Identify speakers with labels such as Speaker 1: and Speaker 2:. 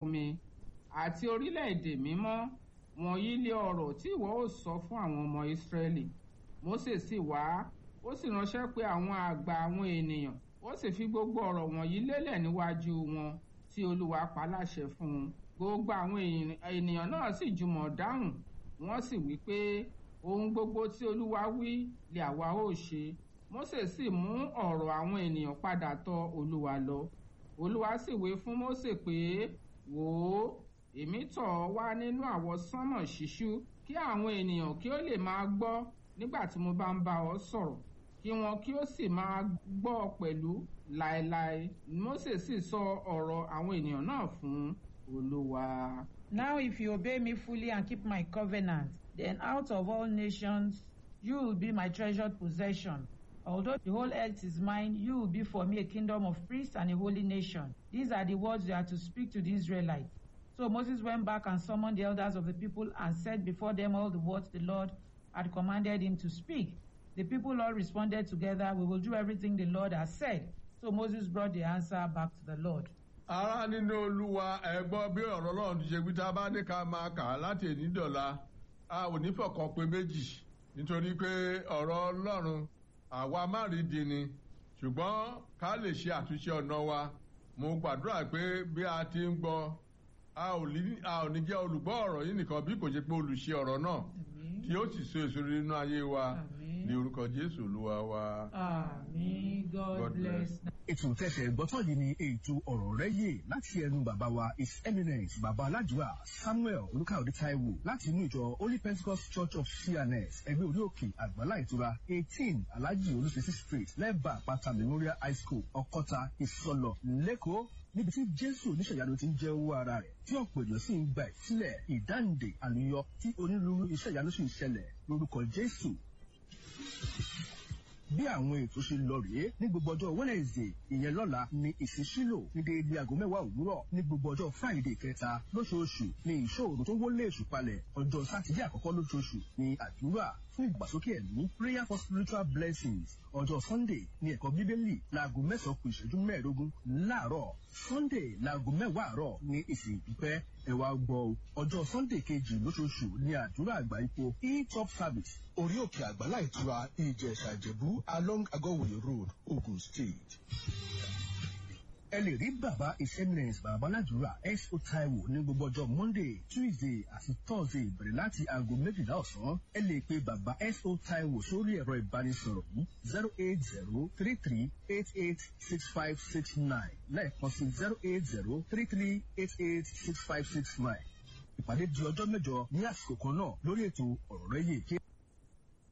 Speaker 1: mi àti orílẹ̀-èdè mímọ́ wọ̀nyí lé ọ̀rọ̀ tí ìwọ ó sọ fún àwọn ọmọ ìsírẹ́lì mósè sì wá ó sì ránṣẹ́ pé àwọn àgbà àwọn ènìyàn ó sì fi gbogbo ọ̀rọ̀ wọ̀nyí lélẹ̀ níwájú wọn tí olúwa pa láṣẹ fún un gbogbo àwọn ènìyàn náà sì jùmọ̀ dáhùn wọ́n sì wí pé ohun gbogbo tí olúwa wí lè àwa ó ṣe mósè sì mú ọ̀rọ̀ àwọn ènìyàn padà tọ̀ olúwa lọ olúwa sì wí fún mósè pé wò ó èmi tọ̀ ọ́ wá nínú àwọsánmọ̀ ṣíṣú kí àwọn ènìyàn kí ó lè máa gbọ́ nígbà tí mo bá ń bá ọ sọ̀rọ̀ kí wọn kí ó sì máa gbọ́ ọ pẹ̀lú láéláé mósè sì sọ ọ̀rọ̀ àwọn ènìyàn náà fún olúwa.
Speaker 2: Now, if you obey me fully and keep my covenant, then out of all nations you will be my treasured possession. Although the whole earth is mine, you will be for me a kingdom of priests and a holy nation. These are the words you are to speak to the Israelites. So Moses went back and summoned the elders of the people and said before them all the words the Lord had commanded him to speak. The people all responded together, We will do everything the Lord has said. So Moses brought the answer back to the Lord.
Speaker 3: ará nínú olúwa ẹ gbọ́ bí ọ̀rọ̀ ọlọ́run ti ṣe wí tá a bá ní ká máa kà á láti èní dọ̀la a ò ní fọ̀kan pé méjì nítorí pé ọ̀rọ̀ ọlọ́run àwa má rí di ni ṣùgbọ́n ká lè ṣe àtúnṣe ọ̀nà wa mo gbàdúrà pé bí a ti ń gbọ́ a ò ní jẹ́ olùgbọ́ ọ̀rọ̀ yìí nìkan bí kò ṣe pé olùṣe ọ̀rọ̀ náà tí ó sì so èso nínú ayé wa ní orúkọ jésù olúwa wa.
Speaker 2: Àmín. God,
Speaker 3: God
Speaker 2: bless.
Speaker 3: bless.
Speaker 4: ètò tẹsẹ̀ gbọ́tọ̀ yìí ni ètò ọ̀rọ̀ rẹ yé láti ẹnu bàbá wa his eminence bàbá aládùúrà samuel olùkàwé taiwo láti inú ìjọ holy pentecost church of cns ẹgbẹ́ orí òkè àgbàlá ìtura eighteen alhaji olùsèsì street lẹ́bàá àpáta memorial high school ọkọ́ta ìsọlọ lẹ́kọ̀ọ́ níbi tí jésù oníṣẹ̀yanu ti ń jẹ́ owó ara rẹ̀ tí ọ̀pọ̀ èèyàn sì ń gba ìsílẹ̀ ìdáǹdè àlùyọ tí onírúurú iṣẹ́ ìyanu sì ń ṣẹlẹ̀ lórúkọ jésù bí àwọn ètò ṣe lọ rèé ní gbogbo ọjọ́ wednesday ìyẹn lọ́la ní ìṣísílò ní déédéé aago mẹ́wàá òwúrọ̀ ní gbogbo ọjọ́ friday kẹta lóṣooṣù ní ìṣòro tó wọlé èṣù palẹ̀ ọjọ́ sátidé àkọ́kọ́ lóṣooṣù ní àdúrà fún ìgbàsókè ẹ̀mí prayer for spiritual blessings ọjọ́ sunday ní ẹ̀kọ́ bíbélì láago mẹ́sàn-án kù ìṣẹ́jú mẹ́ẹ̀ẹ́dógún láàárọ̀ sunday láago mẹ́wàá àárọ̀ ní ìsìn ìdúpẹ́ ẹ̀wà gbọ́ o. ọjọ́ sunday kejì lóṣooṣù ní àdúrà àgbà ipò e-top service orí òkè àgbàlá ìtura ìjẹ̀ṣà ìjẹ̀bú along agọ́wòye road ogun state ẹ lè rí bàbá ìsẹ́mìnẹ̀sì bàbá aládùúrà S.O. Taiwo ní gbogbo ọjọ́ Monday Tuesday àti Thursday bẹ̀rẹ̀ láti aago méjìlá ọ̀sán ẹ lè pe bàbá S.O. Taiwo sórí ẹ̀rọ ìbánisọ̀rọ̀ yìí zero eight zero three three eight eight six five six nine lẹ́ẹ̀kan sí zero eight zero three three eight eight six five six nine ìpàdé di ọjọ́ mẹ́jọ ní àsìkò kan náà lórí ètò ọ̀rọ̀ rẹ̀ yìí.